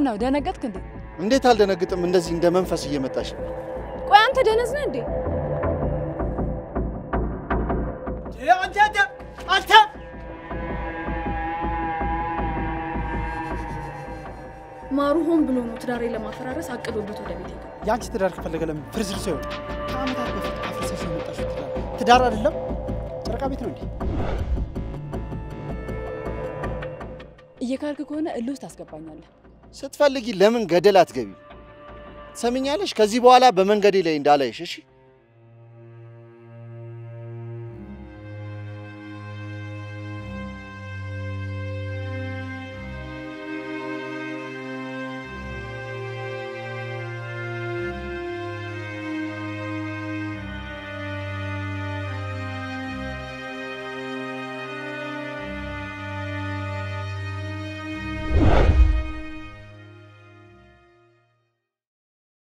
ነው ደነገጥክ እንዴ? እንዴት አልደነግጥም? እንደዚህ እንደ መንፈስ እየመጣሽ ቆይ አንተ ደነዝ ነህ እንዴ? አንተ አንተ አንተ ማሩ ሆን ብሎ ነው ትዳሬ ለማፈራረስ አቅዶበት ወደ ቤት የገባው። የአንቺ ትዳር ከፈለገ ለምን ፍርስርስ ይሆን? ከአመታት በፊት አፍርሰሽ የመጣሽው ትዳር ትዳር አይደለም ጨረቃ ቤት ነው እንዴ? እየካልክ ከሆነ እልህ ውስጥ ታስገባኛለህ። ስትፈልጊ ለምን ገደል አትገቢ? ትሰሚኛለሽ? ከዚህ በኋላ በመንገዴ ላይ እንዳላይሽ እሺ?